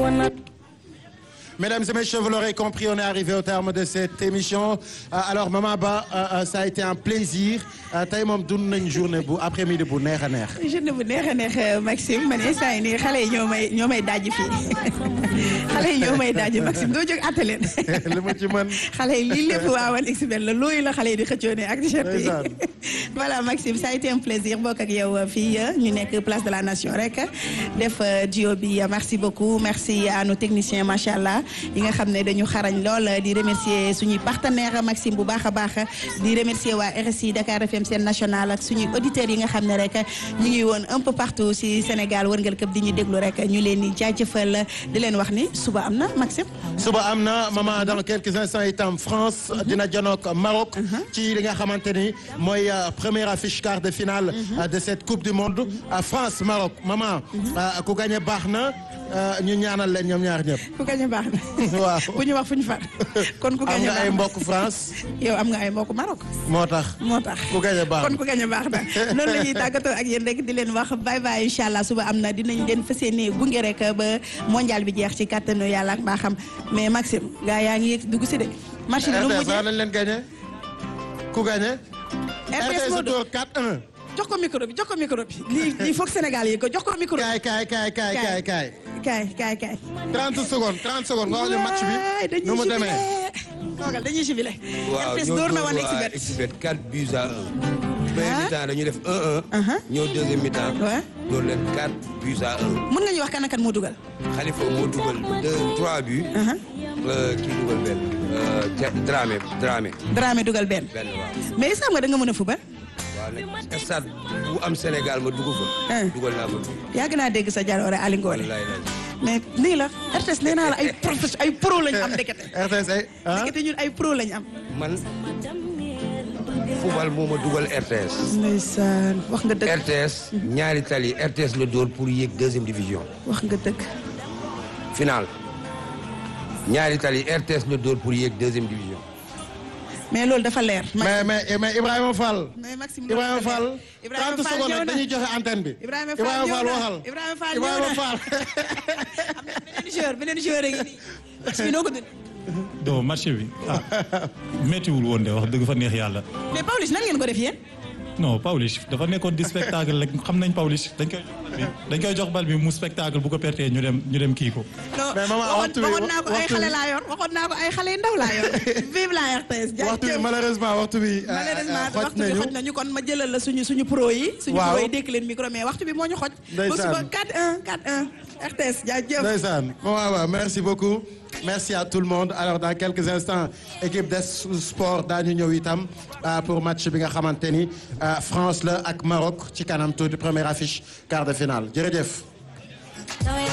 Mesdames et messieurs, vous l'aurez compris, on est arrivé au terme de cette émission. Euh, alors Mama Ba, euh, euh, ça a été un plaisir. tey moom dund nañ journée bu après-midi bu neex a neex. journée bu neex a neex Maxime man instant yii nii xale yi ñoo may ñoo may daaj fii xale yi ñoo may daaj Maxime doo jóg àtte leen. li ma ci mën. xale yi lii lépp waawan xbel la looyu la xale yi di xëccoo ne ak t-shirt yi voilà Maxime ça a été un plaisir bokk ak yow fii ñu nekk place de la nation rek def duo bi merci beaucoup merci à nos techniciens macha allah yi nga xam ne dañu xarañ lool di remercier suñuy partenaire Maxime bu baax a baax di remercier waa RSI Dakar FM seen national ak suñuy auditeurs yi nga xam ne rek ñu ngi woon un peu partout si Sénégal wërngal këpp di ñu déglu rek ñu leen di jaajëfal di leen wax ni suba am na Maxime. suba am na maman dans quelques instants itam France dina janook Maroc. ci li nga xamante ni mooy première affiche quart de finale. de cette coupe du monde France Maroc maman. ku gagné baax na ñu ñaanal leen ñoom ñaar ñëpp. ku gagné baax na. waaw bu ñu wax fu ñu far. kon ku am gagné nga baax ay na mbokk France. yow am nga ay mbokk Maroc. moo tax. moo tax ku gagné baax kon ku gagné baax na noonu la ñuy tàggatoo ak yéen rek di leen wax bye bye incha allah suba am na dinañ leen fas yéene gunge rek ba mondial bi jeex ci kàttanu yàlla ak mbaaxam mais Maxime gaa yaa ngi yegg dugg si de. marché bi lu mu RTS mujjee lañ leen gagné. ku gagné. RTS moo door 4-1. jox ko micro bi jox ko micro bi lii lii foog Sénégal yi ko jox ko micro bi. kaay kaay kaay kaay kaay kaay. kaay kaay kaay. 30 secondes 30 secondes nga wax ñu match bi Waay, dañuy nu mu jubilé. demee. toogal dañuy jubilé. waaw RTS ñoo door na dóor woon waa Exibet. Exibet 4 buts à 1. premier Ah. mi-temps dañuy def 1-1. ñëw deuxième mi-temps. Ouais. door leen 4 buts à 1. mën nga ñu wax kan ak kan moo dugal. Khalifa moo dugal 2 3 buts. Euh, kii dugal benn. Euh, Thia- Dramé Dramé Dramé dugal benn. benn waaw. mais est-ce que xam nga da nga mën a fubal. waaw nag stade bu am Sénégal ma dugg fa. Ah. dugal naa fa. yàgg naa dégg sa jaloore Ali Ngole. wallaay laaj. mais nii la RTS nee naa la ay profes ay pro lañ am ndekete. RTS ay ah ndekete ñun ay pro lañ am. man football moo ma dugal RTS. ndeysaan wax nga dëgg RTS ñaari tali RTS la dóor pour yéeg deuxième division. wax nga dëgg. final ñaari tali RTS la dóor pour yéeg deuxième division. mais loolu dafa leer. mais mais mais Ibrahima Fall. mais Maxime Ibrahima Fall. Ibrahima 30 Fall secondes ñëw rek na. dañuy joxe antenne bi. Ibrahima Fall ñëw Fall na. waxal. Ibrahima Fall ñëw Ibrahima na. Fall. beneen joueur beneen joueur a ngi nii. match bi noo ko dund. do marché bi ah méttiwul woon de wax dëgg fa neex yàlla mais Pawlish nan ngeen ko def yéen. non Pawlish dafa nekkoon di spectacle rek xam nañ Pawlish dañ koy jox bal bi dañ koy jox bal bi mu spectacle bu ko pertee ñu dem ñu dem kii ko non Mais maman, waxoon waxtu bi- waxoon naa ko ay waxtu xale bi- laa yor waxoon naa ko ay xale yu ndaw laa yor. vive la RTS. waxtu bi jaajëf. malheureusement waxtu bi. euh, malheureusement xoj waxtu bi nañu. xoj nañu kon ma jëlal la suñu suñu pro yi. suñu Waaw. pro yi dékk leen micro mais waxtu bi moo ñu xoj. ba Ndeysaan. suba 4-1 4-1 RTS jaajëf. Ndeysaan bon waaw waaw merci beaucoup merci à tout le monde alors dans quelques instants équipe des sport daañu ñëw itam euh, pour match bi nga xamante ni euh, France la ak Maroc ci kanam tuuti première affiche quart de finale jërëjëf.